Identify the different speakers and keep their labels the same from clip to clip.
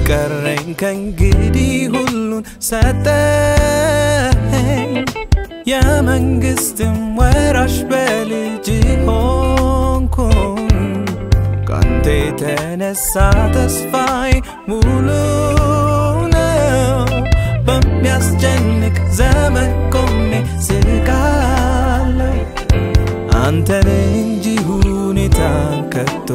Speaker 1: ቀረኝ ከእንግዲህ ሁሉን ሰጠኝ የመንግስትም ወራሽ በልጅ ሆንኩኝ ካንተ የተነሳ ተስፋዬ ሙሉ ነው በሚያስጨንቅ ዘመን ቆሜ ስቃለሁ አንተን እንጂ ሁኔታን ከቶ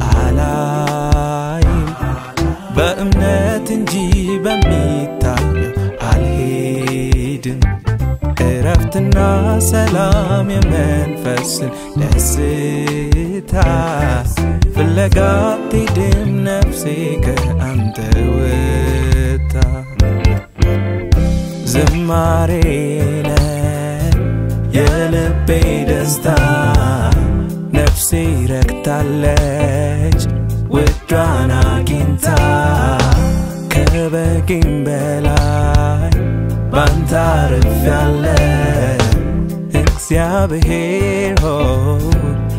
Speaker 1: አላይም በእምነት እንጂ በሚታየው አልሄድም እረፍትና ሰላም የመንፈስን ደስታ ፍለጋ አትሄድም ነፍሴ ከአንተ ወጥታ ዝማሬ ነህ የልቤ ደስታ ነፍሴ ረክታለች ውዷን አግኝታ ከበቂም በላይ ባንተ አርፌያለሁ እግዚአብሔር ሆይ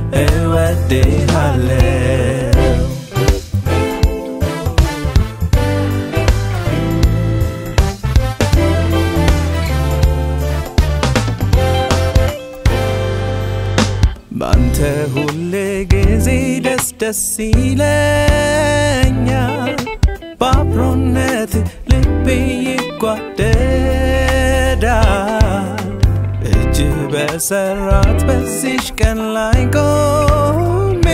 Speaker 1: እወድሃለሁ ባንተ ሁል ጊዜ ደስ ደስ ይለኛል በአብሮነት ልቤ ይጓደዳል እጅ በሰራት በዚሽ ቀን ላይ ቆሜ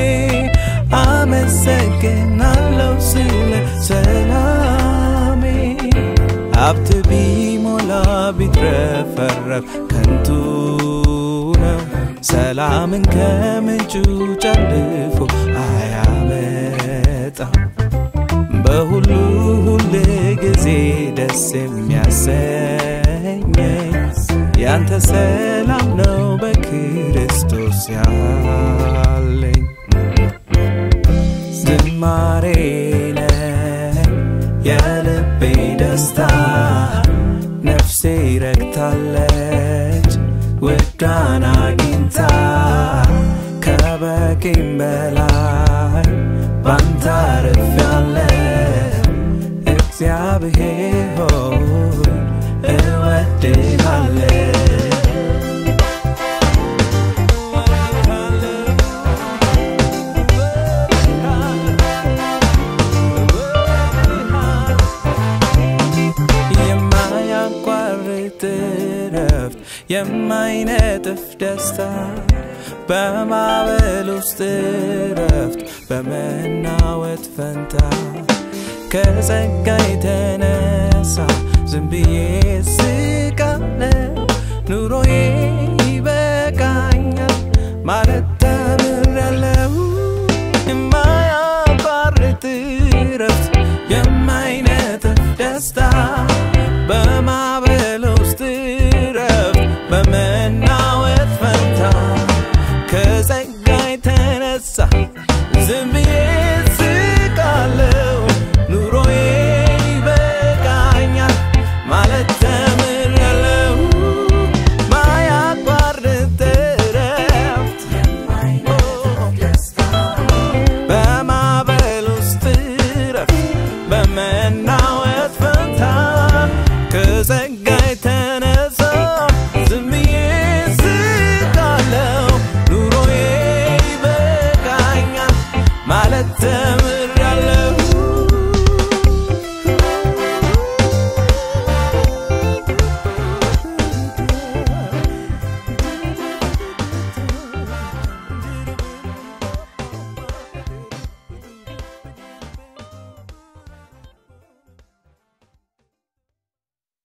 Speaker 1: አመሰግናለሁ ስለ ሰላሜ ሀብት ቢሞላ ቢትረፈረፍ ከንቱ ነው ሰላምን ከምንጩ ጨልፎ አያመጣም በሁሉ ሁል ጊዜ ደስ የሚያሰኘኝ ያንተ ሰላም ነው በክርስቶስ ያለኝ ዝማሬ ነህ የልቤ ደስታ ነፍሴ ረግታለች ውዳን አግኝታ ከበቂም በላይ ባንተ አርፌያለሁ እግዚአብሔር ሆይ እወድሃለሁ የማያቋርጥ ረፍት የማይነጥፍ ደስታ በማዕበል ውስጥ ረፍት በመናወጥ ፈንታ ከጸጋ የተነሳ ዝም ብዬ ስቃለሁ ኑሮዬ ይበቃኛል ማለት ተምሬያለሁ የማያቋርጥ ረፍት የማይነጥፍ ደስታ በማዕበል ውስጥ ረፍት በመናወጥ ፈንታ ከጸጋ የተነሳ ዝም ብዬ ስቃለሁ ኑሮዬ ይበቃኛል ማለት ተምሬያለሁ ማያቋርጥ ረፍት በማዕበል ውስጥ ረፍት በመናወጥ ፈንታ ከጸጋ